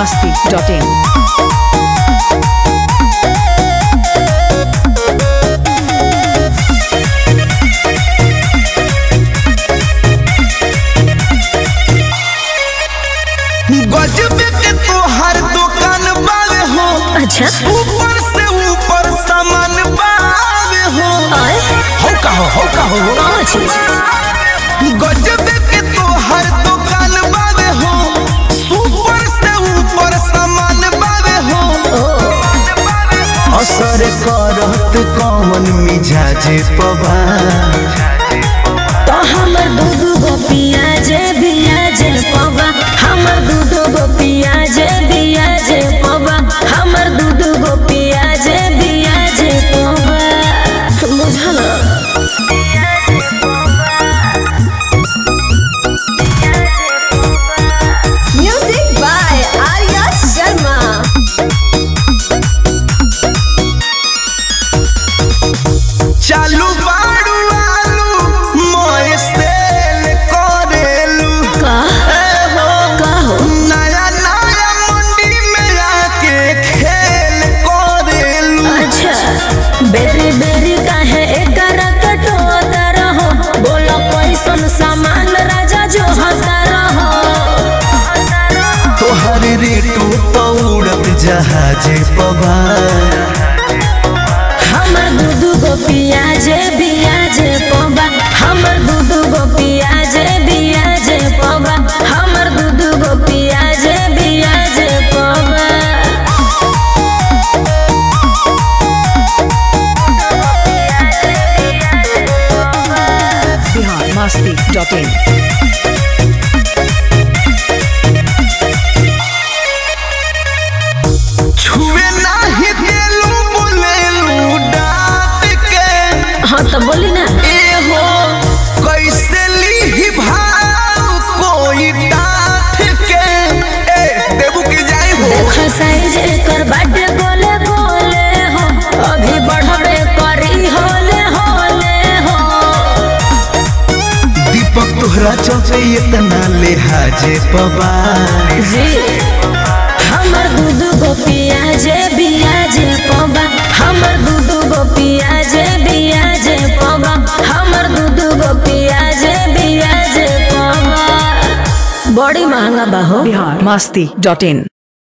masti.in. गजब के तोहर दुकान बावे हो अच्छा ऊपर से ऊपर सामान बावे हो आए हो का हो हो का हो कौन चीज गजब के तोहर दुकान बावे हो ऊपर से ऊपर सामान बावे हो असर करत कौन मिजाजे पवा तो हमर दूधू गो पियाजे बियाजे पवा हमर दूधू गो पियाजे बियाजे पवा हमर दूधू गो पियाजे बियाजे पवा बुझल Music by Arya Sharma. चालू बाड़ू आलू मोए सेल करेलू का ए हो का हो नया नया मंडी में आके खेल करेलू अच्छा बेरी बेरी काहे एकर कटोता रहो बोलो कैसन सामान राजा जो हता रहो तोहर रेटू तो उड़त जहाजे पवा हमर दूधू गो पियाजे बियाजे पवा हमर दूधू गो पियाजे बियाजे पवा हमर दूधू गो पियाजे बियाजे पवा Bihar masti.in. छुए नाही देलू बोलेलू डांट के हाँ तो बोली ना ए हो कैसे ली भाव कोई डांट के ए देबू की जाई हो देख साइज एकर बाटे गोले गोले हो अभी बढ़बे करी होले होले हो दीपक तोहरा चौथे इतना लिहाजे पवा जी हमर दूध गो पियाजे बियाजे पवा हमर दूध गो पियाजे बियाजे पवा हमर दूध गो पियाजे बियाजे पवा बड़ी महंगा बा हो Bihar masti.in.